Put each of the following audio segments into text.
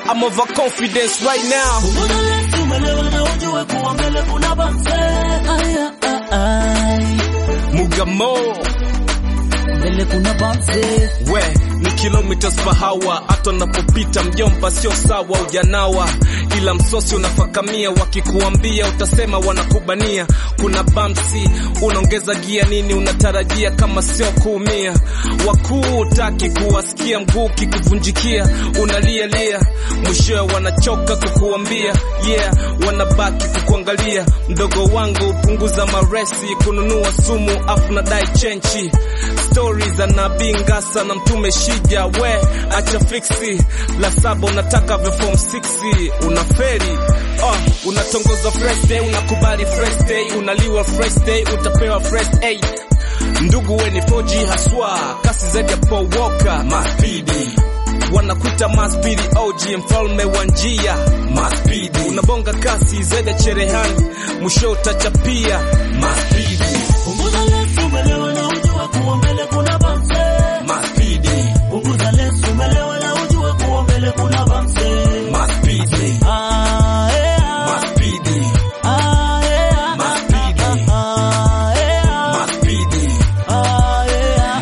I'm overconfidence right now. Punguza lesi umelewa na ujue kuwa mbele kuna bamse. Aya, ah, ai. Mugamo, Mbele kuna bamse. we ni kilometers per hour, hata unapopita mjomba sio sawa, ujanawa ila msosi unafakamia, wakikuambia utasema wanakubania. Kuna bamsi, unaongeza gia nini? Unatarajia kama sio kuumia. Wakuu utaki kuwasikia, mguu kikuvunjikia, unalia lia, mwishowe wanachoka kukuambia yeah, wanabaki kukuangalia. Mdogo wangu punguza maresi, kununua sumu afu nadai chenchi stori za nabii Ngasa na mtume Shija, we acha fiksi la saba, unataka vya form 6 unaferi oh, unatongoza fresh day, unakubali fresh day, unaliwa fresh day, utapewa fresh aid. Ndugu we ni 4G haswa, kasi zaidi ya Paul Walker, maspidi wanakuita maspidi OG, mfalme wa njia, maspidi unabonga kasi zaidi ya cherehani, mwisho utachapia maspidi, Punguza lesi umelewa na ujue kuwa mbele kuna bamse. maspidi, Punguza lesi umelewa na ujue kuwa mbele kuna bamse. maspidi, Ah, eh, ah. maspidi, Ah, eh, ah. maspidi, Ah, eh, ah. maspidi. Ah, eh, ah.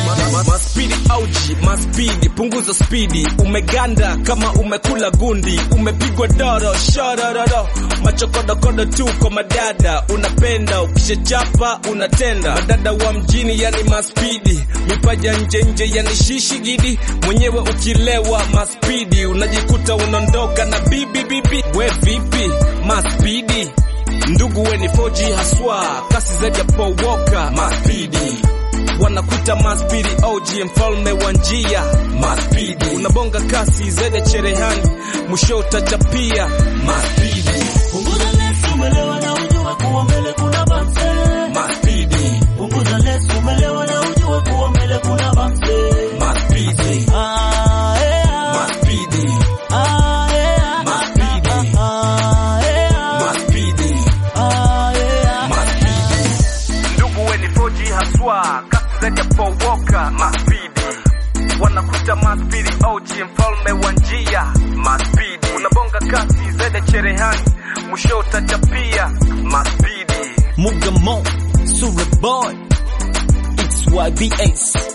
Maspidi auji, maspidi, punguza spidi. Umeganda kama umekula gundi, umepigwa doro shorororo, machokodokodo tu kwa madada. Unapenda ukishachapa unatenda, madada wa mjini yani maspidi, mipaja nje nje yani shishigidi. Mwenyewe ukilewa maspidi, unajikuta unaondoka na bibi bibi. We vipi maspidi? Ndugu we ni 4G haswa, kasi zaidi ya Paul Walker, maspidi wanakuita maspidi OG, mfalme wa njia, maspidi unabonga kasi zaidi ya cherehani, mwisho utachapia maspidi, Punguza lesi umelewa na ujue kuwa mbele kuna bamse. maspidi, Punguza lesi umelewa na ujue kuwa mbele kuna bamse. maspidi, Ah, eh, ah. maspidi, Ah, eh, ah. maspidi, Ah, eh, ah. maspidi, Ah, eh, ah. maspidi. Ndugu we ni 4G haswa, kasi zaidi ya Paul Walker, maspidi wanakuita maspidi OG, mfalme wa njia, maspidi unabonga kasi zaidi ya cherehani, mwisho utachapia maspidi. Mugamo, Sura Boy, XYBS.